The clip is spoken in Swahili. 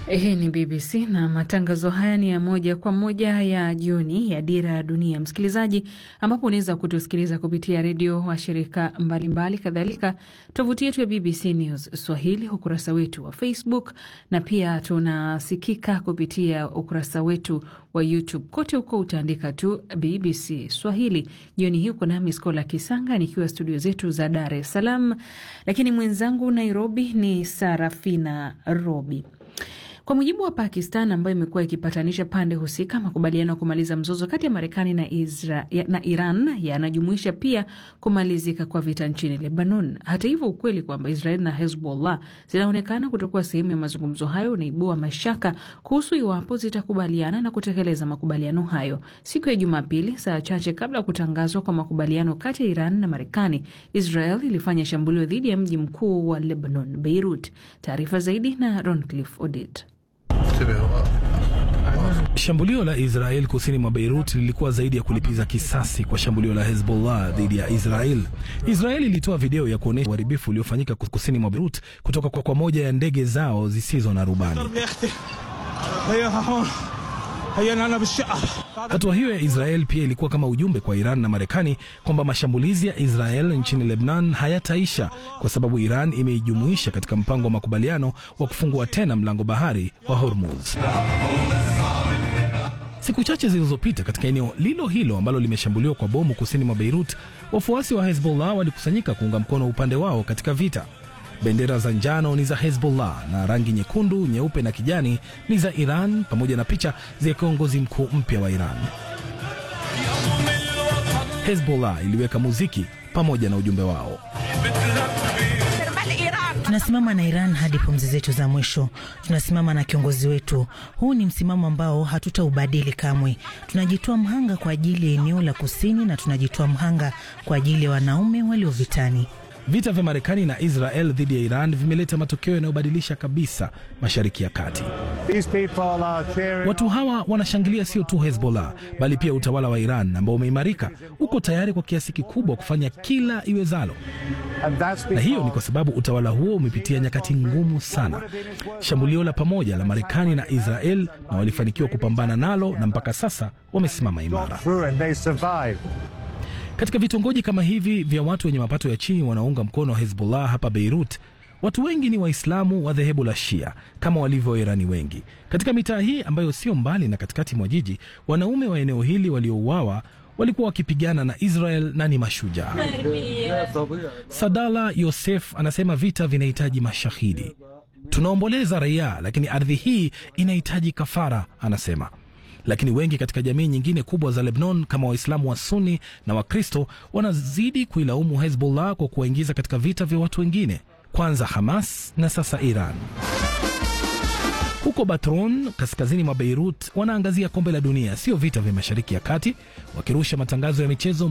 Hii ni BBC na matangazo haya ni ya moja kwa moja ya jioni ya Dira ya Dunia, msikilizaji, ambapo unaweza kutusikiliza kupitia redio wa shirika mbalimbali, kadhalika tovuti yetu ya BBC News Swahili, ukurasa wetu wa Facebook na pia tunasikika kupitia ukurasa wetu wa YouTube. Kote huko utaandika tu BBC Swahili. Jioni hii uko nami Skola Kisanga nikiwa studio zetu za Dar es Salaam, lakini mwenzangu Nairobi ni Sarafina Robi. Kwa mujibu wa Pakistan ambayo imekuwa ikipatanisha pande husika, makubaliano ya kumaliza mzozo kati ya Marekani na, na Iran yanajumuisha pia kumalizika kwa vita nchini Lebanon. Hata hivyo, ukweli kwamba Israel na Hezbollah zinaonekana kutokuwa sehemu ya mazungumzo hayo unaibua mashaka kuhusu iwapo zitakubaliana na kutekeleza makubaliano hayo. Siku ya Jumapili, saa chache kabla ya kutangazwa kwa makubaliano kati ya Iran na Marekani, Israel ilifanya shambulio dhidi ya mji mkuu wa Lebanon, Beirut. Taarifa zaidi na Roncliffe Odit. Shambulio la Israel kusini mwa Beirut lilikuwa zaidi ya kulipiza kisasi kwa shambulio la Hezbollah dhidi ya Israel. Israel ilitoa video ya kuonyesha uharibifu uliofanyika kusini mwa Beirut kutoka kwa, kwa moja ya ndege zao zisizo na rubani. Hatua hiyo ya Israel pia ilikuwa kama ujumbe kwa Iran na Marekani kwamba mashambulizi ya Israel nchini Lebanon hayataisha kwa sababu Iran imeijumuisha katika mpango wa makubaliano wa kufungua tena mlango bahari wa Hormuz. Siku chache zilizopita katika eneo lilo hilo ambalo limeshambuliwa kwa bomu kusini mwa Beirut, wafuasi wa Hezbollah walikusanyika kuunga mkono upande wao katika vita. Bendera za njano ni za Hezbollah na rangi nyekundu, nyeupe na kijani ni za Iran, pamoja na picha za kiongozi mkuu mpya wa Iran. Hezbollah iliweka muziki pamoja na ujumbe wao. Tunasimama na Iran hadi pumzi zetu za mwisho. Tunasimama na kiongozi wetu. Huu ni msimamo ambao hatutaubadili kamwe. Tunajitoa mhanga kwa ajili ya eneo la kusini na tunajitoa mhanga kwa ajili ya wanaume walio vitani. Vita vya Marekani na Israel dhidi ya Iran vimeleta matokeo yanayobadilisha kabisa Mashariki ya Kati. Watu hawa wanashangilia sio tu Hezbollah bali pia utawala wa Iran ambao umeimarika, uko tayari kwa kiasi kikubwa kufanya kila iwezalo, na hiyo ni kwa sababu utawala huo umepitia nyakati ngumu sana. Shambulio la pamoja la Marekani na Israel, na walifanikiwa kupambana nalo, na mpaka sasa wamesimama imara. Katika vitongoji kama hivi vya watu wenye mapato ya chini wanaunga mkono Hezbollah hapa Beirut, watu wengi ni Waislamu wa dhehebu la Shia kama walivyo Wairani wengi. Katika mitaa hii ambayo sio mbali na katikati mwa jiji, wanaume wa eneo hili waliouawa walikuwa wakipigana na Israel na ni mashujaa. Sadala Yosef anasema vita vinahitaji mashahidi. Tunaomboleza raia, lakini ardhi hii inahitaji kafara, anasema lakini wengi katika jamii nyingine kubwa za Lebanon kama Waislamu wa Sunni na Wakristo wanazidi kuilaumu Hezbollah kwa kuwaingiza katika vita vya watu wengine, kwanza Hamas na sasa Iran. Huko Batron, kaskazini mwa Beirut, wanaangazia kombe la dunia, sio vita vya Mashariki ya Kati, wakirusha matangazo ya michezo